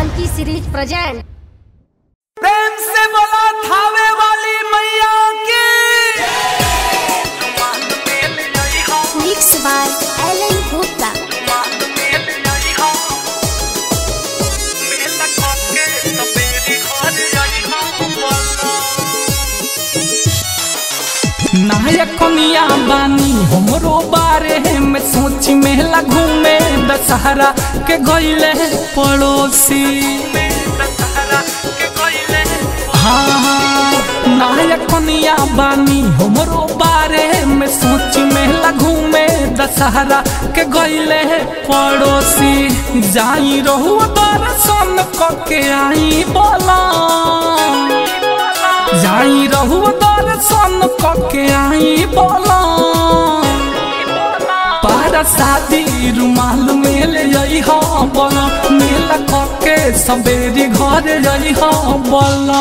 Janaki series present प्रेम से बोला थावे वाली मैया की मिक्स बाय एलन गुप्ता नायकनिया बानी हमरो बारे में सोची मेला घूमे दशहरा के गईले पड़ोसी हाँ हाँ नायकनिया बानी हमरो बारे में सोची मेला घूमे दशहरा के गईले पड़ोसी जाई रहू दर्शन कके आई बोला जाई रहू दर्शन कके आई बोला पारा शादी रुमाल मेल जई हो बोला मेला कके सबेरी घर जई हो बोला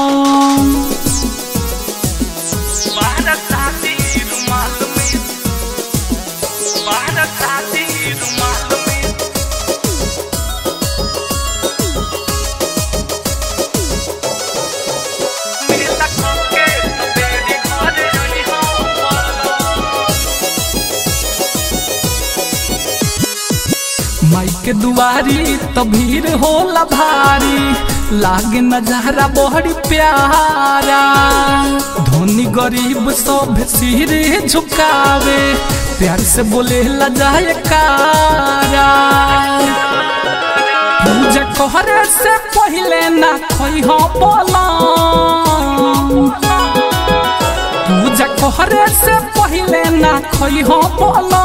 पारा शादी रुमाल में पारा शादी रुमाल में मेला कके सबेरी घर जई हो बोला माई के दुआरी तो भीड़ होला भारी लागे नजारा बड़ी प्यारा धोनी गरीब सब सिर झुकावे प्यार से बोले ला जाए कारा पूजा कहरे से पहले ना खोई हो बोला पूजा कहरे से पहले ना खोई हो बोला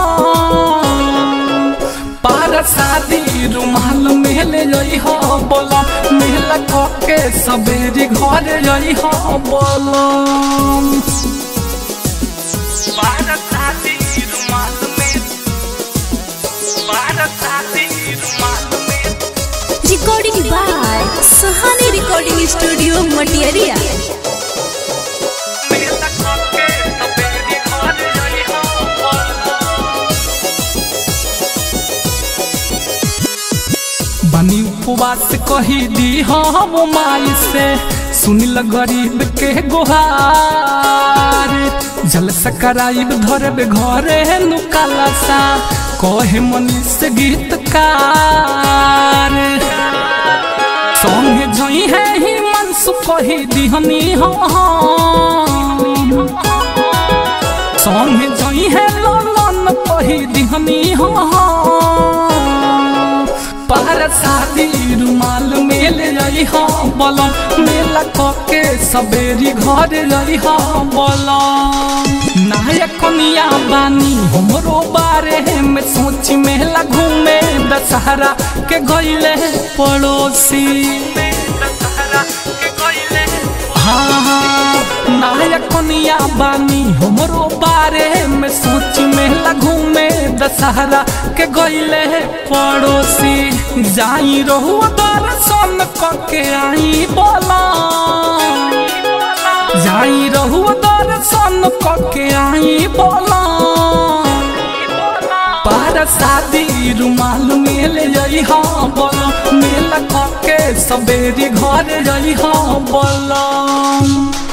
पार शादी रुमाल मेले जई हो बोला मेला कके सबेरी घर जई हो बोला पार शादी रुमाल में पार शादी रुमाल में recording by Suhani recording studio Matiyariya मेला कके सबेरी घर जई हो बोला बनी उपवास कही दी हम माई से सुनिल गरीब के गुहार जल सकराइब धरब घरे नुकाला सा कहे मनीष गीतकार संगे जई है ही मनसु कही दिहनी हम संगे जई है ललन कही दिहनी हम पार शादी रुमाल मेल रही हो बोलो मेला कके सबेरी घर रही हो बोलो नायकनिया बानी हमरो बारे में सोची मेला घूमे दशहरा के गईले पड़ोसी हाँ हाँ नायकनिया बानी हमरो बारे में सोची मेला घूमे दशहरा के गईले पड़ोसी जाई रहू दर्शन कके आई बोला जाई रहू दर्शन कके आई बोला पार शादी रुमाल मेल जई हो बोला मेला कके सबेरी घर जई हो बोला